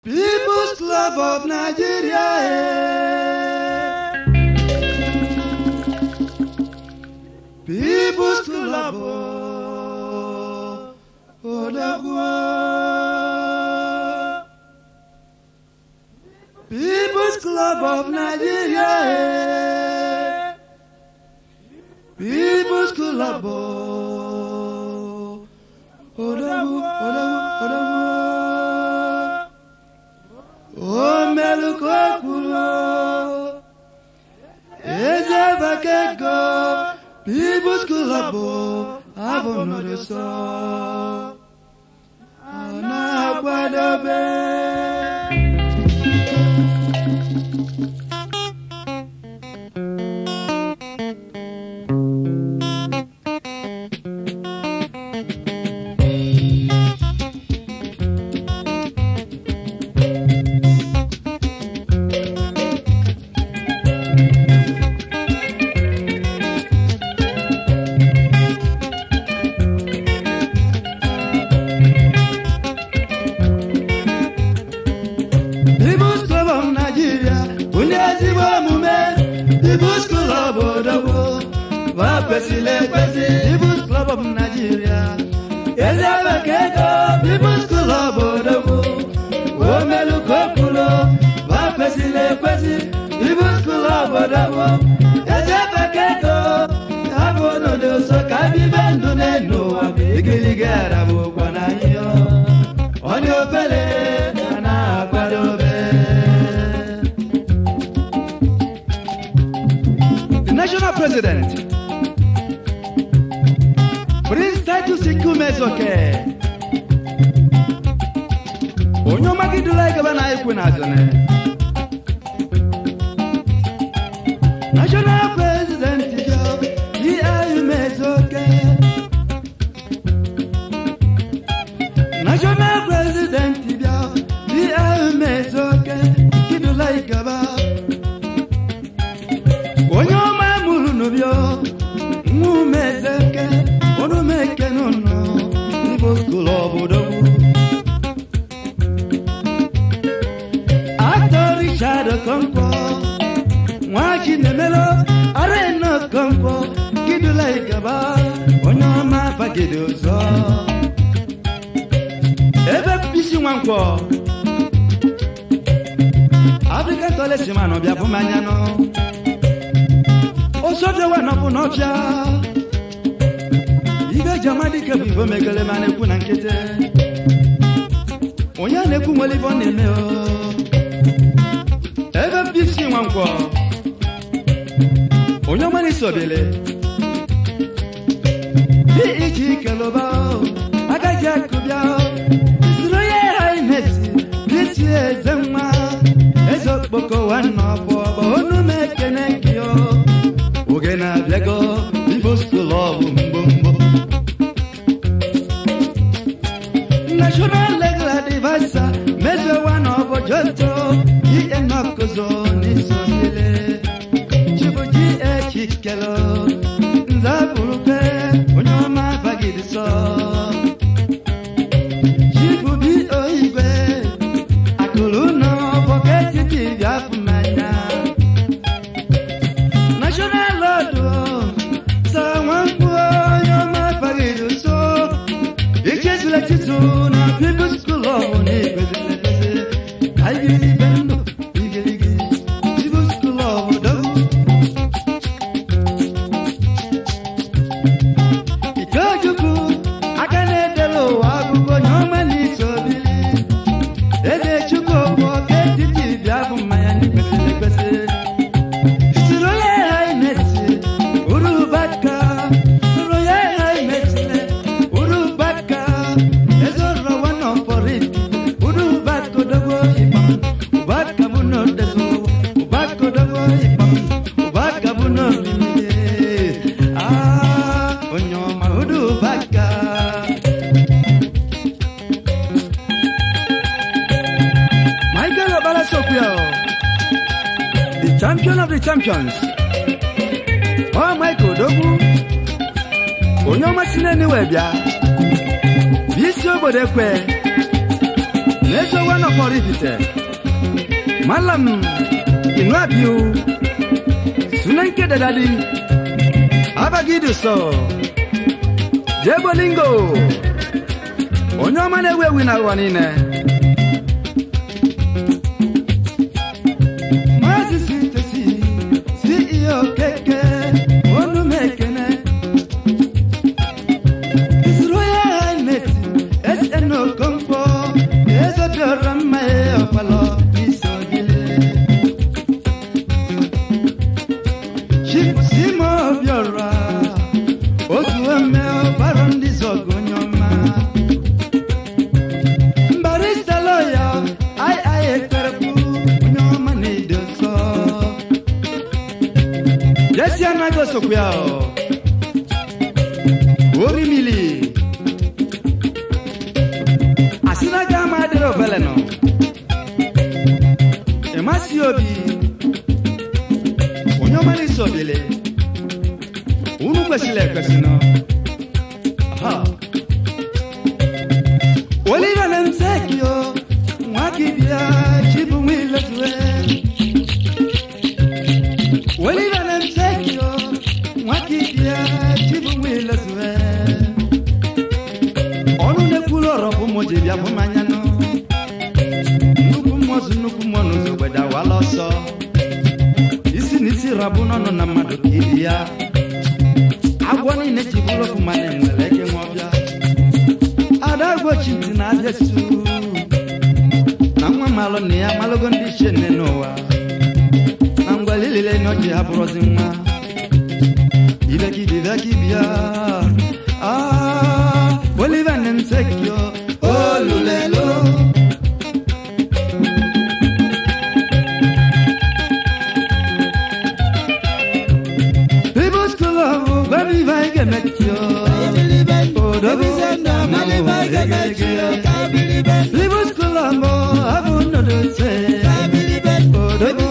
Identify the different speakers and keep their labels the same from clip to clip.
Speaker 1: People's Club of Nigeria. eh. People's Club of Odagwa. People's Club of Nigeria. eh. People's Club of Odagwa. Odagwa. Odagwa. O melukokulo Eze bakego People's Club Abonodoso Ana akwadobe People's Club of Nigeria Onye ezigbo omume People's Club Odogwu Va kwesịrị ekwesị People's Club of Nigeria Eze bekego People's Club Odogwu Omelukokulo Va kwesịrị ekwesị People's Club Odogwu Eze bekego Abụ n'ụdị ụsọ ka bibe ndụ n'elu ụwa Igirigi arabụkwa na ihe onye obere a na-akwadobe The national president Prince Titus Ikumezoke onye ọmagidula igaba na ekwe na azụne National President Joe Iumezoke National President bịa di emezoke kidula igaba onye ọma mụrụ n'ụbịọ nwa umezeke onumeke n'ụlọ igbo skul obodo Actor Richard Okonkwo nwa Chinemelo Arena Okonkwo kidula igaba onye ọma bagide ụzọ ebe bisi nwankwọ afrịka tọlesimanụ bịa bụ mmanya nụ osodewa nọbụ n'ọfịa ibe ji amadike bụ igbo megele ma na-ekwu na nkịtị onye a na-ekwu nwere ibe ọ na-eme o ebe bisi nwankwọ onye ọma na-esobele dị iji kelụba agaghị akụbịa soro ya hainesi bisi eze nwa eze okpoko nwanne ọbụ ọbụ onu m ekene gị o oge na-abịago igbo skul ọbụ mgbomgbo national legal advisor mezewa na ọbụ joto ihe nọkụzo n'isobile chibuji echikelo nzapụrụkwe onye ọma bagidi sọ chibubi oigwe akụrụ nọ bọketi dibịa afụ mmanya national lord sa nwankwu onye ọma bagidi so ichezula chitu na people's school of na-egwezilekezi aigiri ibe ndụ igirigi people's school of dogu Ikechukwu aka na-edela ụwa akụkọ onye ọma n'iso bili eze chukwu bụ ọka etiti bịa bụ mmanya n'ekwesịrị ekwesị siri onye ha imesi urubaka siri onye ha imesile urubaka ezorowa nọfọrit urubaka odogwo ịkpam ụbaka bụ n'odezo ụbaka odogwo ịkpam ụbaka bụ n'orimide ah onye ọma urubaka Michael Obala Sokwio, the champion of the champions. Oh, Michael Dogu, onye ọma si n'eniwe bịa, bụ isi obodo ekwe, n'ezo wana kpọrọ ifite malam inu abiu sunan ke da dadi abagidu so jebolingo onye ọma na-ewu ewu na ụwa niile maazị sitesi ceo keke onu m ekene His Royal Highness SN Okonkwo eze bịara mma ya ọkpalọ n'isi ogile Chief Simo Obiora otu ome ọgbara ndị zọgụ onye ọma Barrister lawyer ai ai ekperekwu onye ọma na-edo nsọ Jesi anaghị osokwu ya ọ orimili asịnaga ama adịrị obele nọ ịmasị obi onye ọma n'isi obele unu kwesịrị ekwesị nọ Aha. olive na msekio nwa gị bịa chibu nwa ilezue olive na msekio nwa gị bịa chibu nwa ilezue ọnụ na-ekwuru ọrọ bụ mụ ji bịa bụ mmanya nụ nnukwu mmụọ zụ nnukwu mmụọ n'ụzọ gbede awala ọsọ isi na isi rabụ n'ọnụ na mmadụ ka ibi ya agwọ niile ji bụrụ ofu mana enwere eke nwa ọbịa ada gbochi ntị na abịa su na nwa malụ na ya malụgo ndị ichie nne n'ụwa na ngwali lile na ọjị ha bụrụzi nwa ibekibia ibekibia ah oliver nemsekio olulelo People school of Baby Vega Metio. Odobo People school of Abu no say. Odobo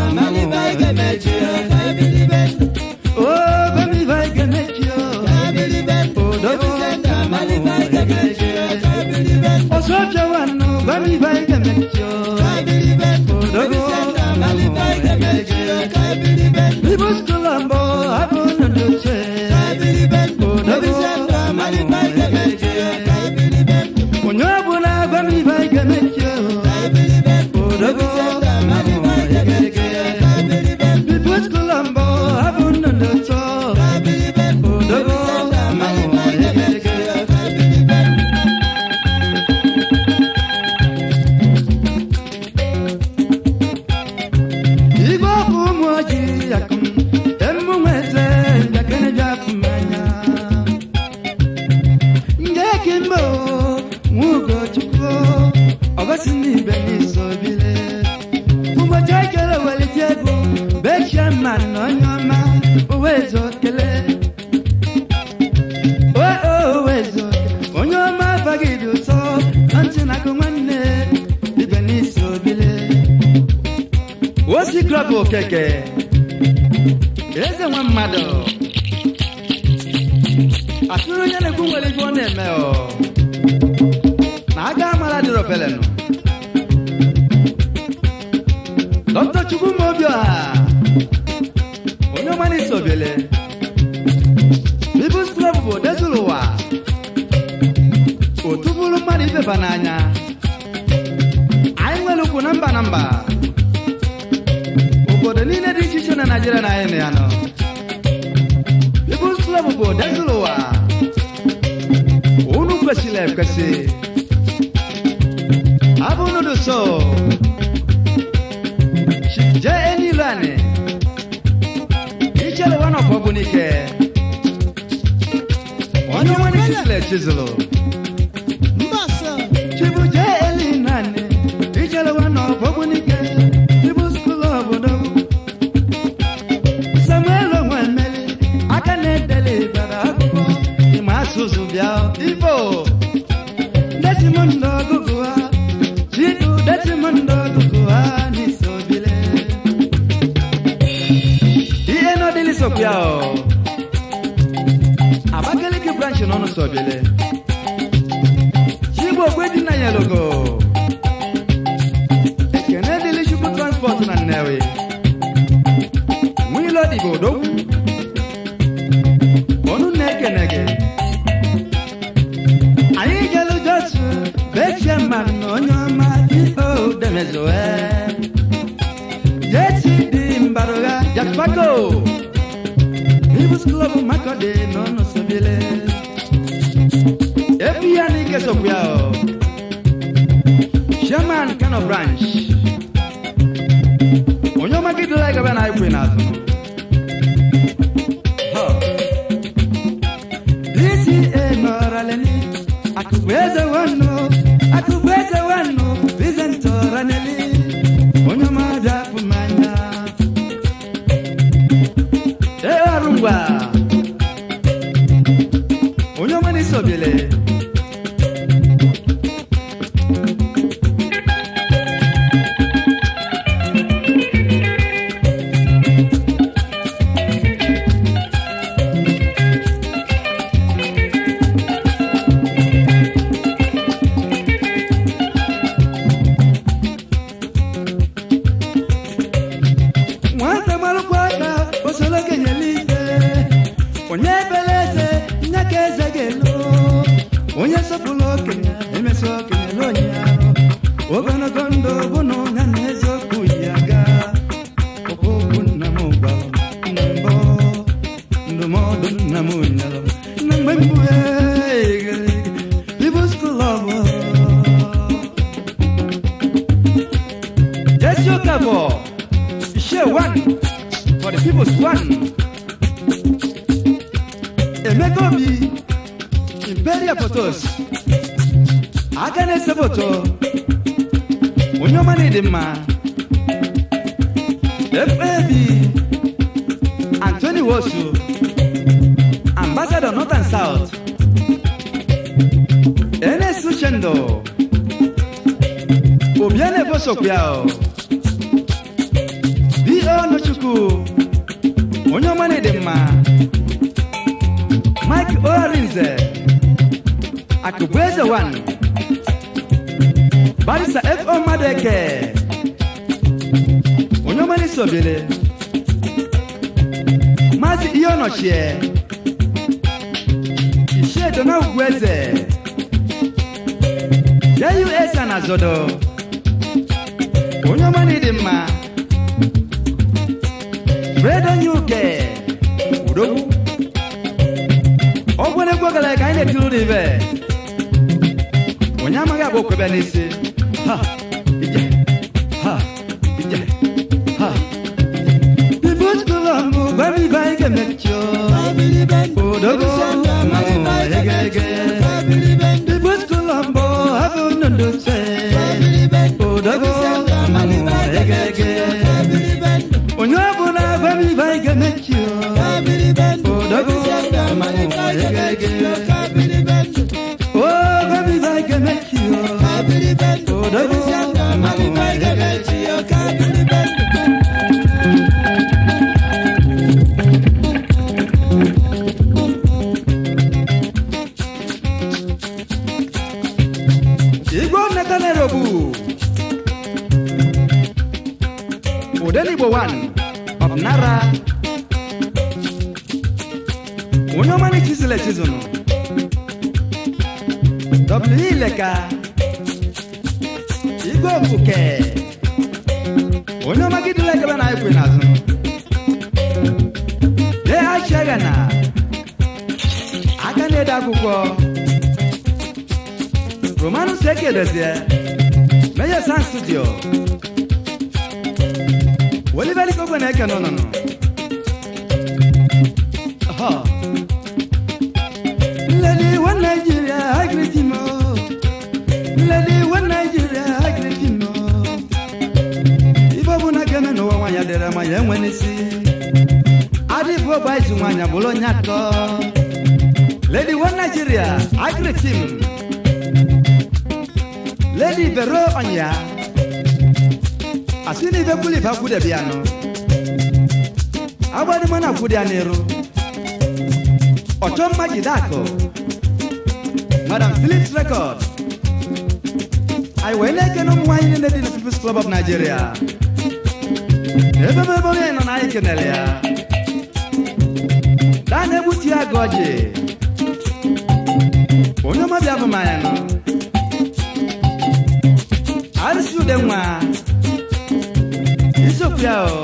Speaker 1: Oh, Baby Vega Metio. Odobo Osoja wano Baby Vega Metio. Odobo People school of Abu no say. Onye ọbụla gwa m ibe anyị ga-emechi odogo Pipo skula mbọ abụ nnụnụ ụtọ odogo Igwe ọkụ ụmụ ojii akụm emu nweze njakịrị bịa afụ mmanya Nge kimbo nwugo chukwu ọbasi n'ibe n'iso bile ụbọchị ekele welite ego bechie mma na onye ọma owezo kele owezo onye ọma abaghị dị ụtọ na ntị na akụ nwanne ibe n'iso bile osi klọb okeke eze nwa mmadụ atụrụ onye na-ekwu nwere ife ọ na-eme ọ na aga amara dịrị ofele nọ dọkịta chukwu ma obi ọha onye ọma na-eso obiele bibus klọb bụ odezuru ụwa otu bụrụ mmadụ ibeba n'anya anyị nwere ukwu na mba na mba obodo niile dị iche iche na naijiria na anyị na ya nọ People's Club bụ odezuru ụwa unu kwesịrị ekwesị abụ nudu so je enilu ani ichere wana ọfọ bụ n'ike onye nwere chisịlị chizụlụ chibu je eli nani ichere wana ọfọ bụ n'ike People's Club obodo samuel onwemeli aka na-edeli bara akwụkwọ ịma asụsụ bịa igbo desimondo ọgụgụ ha chidu desimondo ọgụgụ ha n'isobile ihe n'ọdịlị sokwu ya ọ abakaliki branch n'ọnụ sobile chigbo ogwe dị na yelogo igodo ọnụ na-ekene gị anyị jelu josu bechie mmanụ na onye ọma iko demezoe jesi dị mbarụgha jaspago ibus klọb makọdị n'ọnụ sobile epi ya n'ike sokwu ya o Sherman Kano branch onye ọma gị dịla gaba na ikwe n'azụ Ha. DCA nọrọleni akụkụ eze nwannu akụkụ eze nwannu Vincent Oraneli onye ọma bịa fụ mmanya ee ọrụ ngwa onye ọma n'isi obiele nwata marụkwa aka osoro kenyela ike onye ebere eze nye ka eze ga-elu onye sọpụrụ okenye emesi okenye n'onye ahụ ogologo ndụ bụ na onye na eziokwu yi aga okwu nna m gwara m na mbụ ndụmọdụ nna m nyere m na mgbe mbụ ibu skul ọbụ Jesse Okafor, share one for the people's one. Emeka Obi, Imperial Photos, aka na-ese foto, onye ọma na-ịdị mma. FAB, Anthony Wosu, Ambassador North and South. NS Uchendo, Obiane Bosokwiao. B.O. Nochukwu onye ọma na-ede mma Mike Orinze Akụbueze 1 Barisa F.O. Madeke onye ọma na-esi obele Maazị ihe ọnọchie Ishie Dona Ugwueze JUS na Zodo onye ọma na-ede mma Fredo Nyuke Udogwu ọ gwara egwu gara ka anyị na-etiri ụlọ ibe onye amaghị agba okwebe n'isi ha ije ha ije ha ibu skụlọ mbụ gwara ibe anyị ga-emechi Udogwu mmanwụ ege ege ibu skụlọ mbụ hapụ ndụ se Udogwu mmanwụ ege ege onye ọbụla gwa m ibe anyị ga-emechi Odogwu mmanwụ ege ege o gwa m ibe anyị ga-emechi Odogwu mmanwụ ege ege igwe nneta na-erobu Odenigbo 1 of Nara onye ọma n'echizụla echizụnụ W Ileka Igwe Ofuke onye ọma gidula ekebe na ekwe n'azụ de achiaga na aka na-ede akwụkwọ Romanus Ekedozie Meja Sound Studio Welibali kogwe na eke nọnọnọ Lady one Nigeria, I greet him oh. Lady one Nigeria, I greet him oh. Ibo bụ na geme n'ụwa nwanyị dere ma ya enwe n'isi adịbụ bụ izu nwanyị bụrụ onye atọ Lady one Nigeria, I greet him Lady Vero Onya asị na ibe kwuli ibe akwụdebi anụ agbadịma na akwụdị ya n'iru ọchọ mma jide akụ madam philips record anyị wee na-ekene ụmụ nwaanyị niile dị na peoples club of nigeria ebe ebe onye nọ na anyị kenere ya daa na-egbutu ya gị ọjị onye ọma bịa bụ m anya nọ arụsị ude nwa isiokwu ya o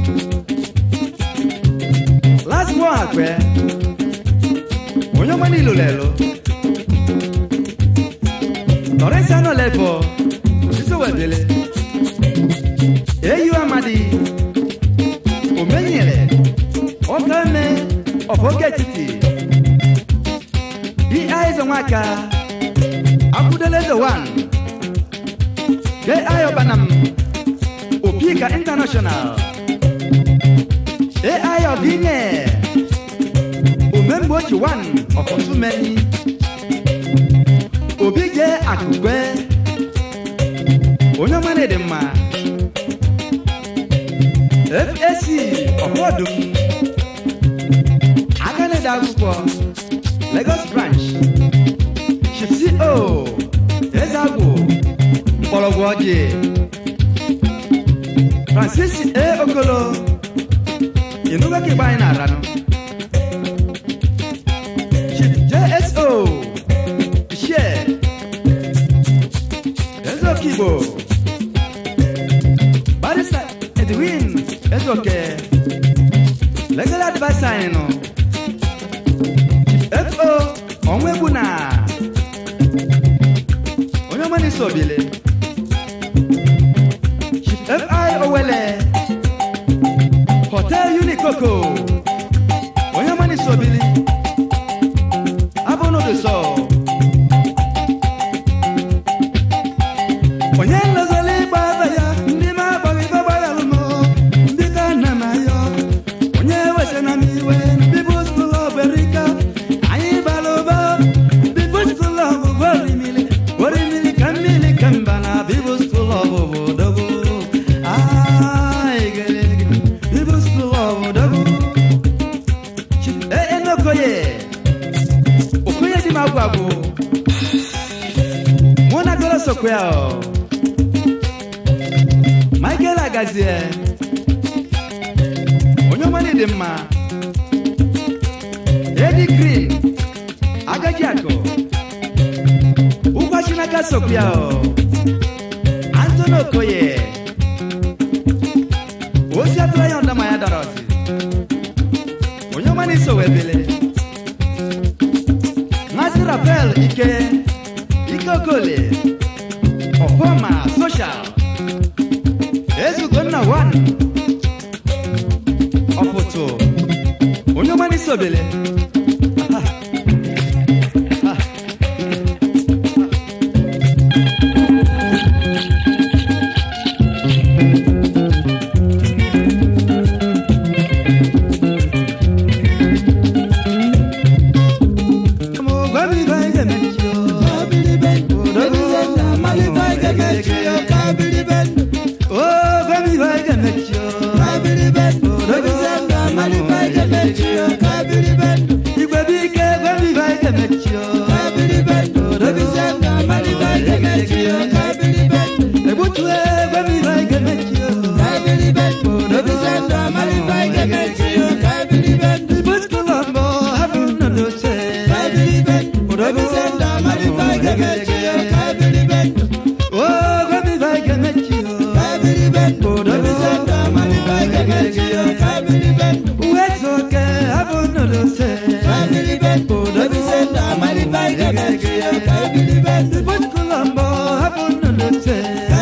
Speaker 1: last one akpe onye ọma niile lelo lọrịsị anọ lefọ isowedele eyi amadi omenyere ọkame ọfọge etiti di aizo nwaka akwụdelezo wan ge ayobanam opika international ai ọdịnye omemgbe ochi wan ọkọtumeni obi je akụkwe onye ọma na-ede mma FAC ọfọdụm aka na-ede akwụkwọ Lagos branch Chief CO Ezagwu mgbọrọgwụ ọjị Francis A. Okolo ịnụgo ka igba anyị na-aranụ Chief JSO Ishie Ezokigbo Barrister Edwin Ezoke Legal adviser anyị nọ FO Onwegbu na onye ọma n'isi obile Chief FI Owele Hotel Unikoko onye ọma n'isi obili abụ n'ụdị sọ onye nlozoli ịgba aba ya ndị ma agbaghị ibe gbaghalụ m ndị ka nna m ayọ onye wesana m iwe People's School of America anyị bara ụba People's School of Orimili Orimili ka mmiri ka mba na People's School of Obodogo Ai, gere, gere. People's School of Obodogo Ee, Enokoye Okoye dị m agwụ agwụ mụ na goro sokwe ya ọ Michael Agazie onye ọma dị mma Eddie Green agaji akụ ụgwa Chinaka sokwe ya ọ Anthony Okoye ozi atụrụ ya ndama ya dara ọsị onye ọma na-eso wee bele Maazị Rafael Ike Ike Okole Ọfọma Social Ezugonna One Ọpụtụ onye ọma n'isi obele Aha. Ah. Gwa m ibe anyị ga-emechi o. Oh, gwa m ibe anyị ga-emechi o. Igwe bụ ike gwa m ibe anyị ga-emechi o. Egbutue gwa m ibe anyị ga-emechi o. Igbo skụl ọmụ hapụ nnọdụ oche. Oh, gwa m ibe anyị ga-emechi o. Uwe zoke hapụ nnọdụ oche. Igbo skụl ọmụ hapụ nnọdụ oche.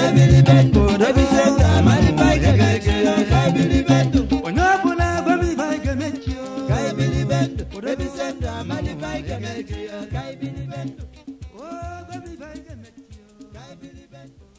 Speaker 1: Onye ọbụla gwa m ibe anyị ga-emechi o. Oh, gwa m ibe anyị ga-emechi o.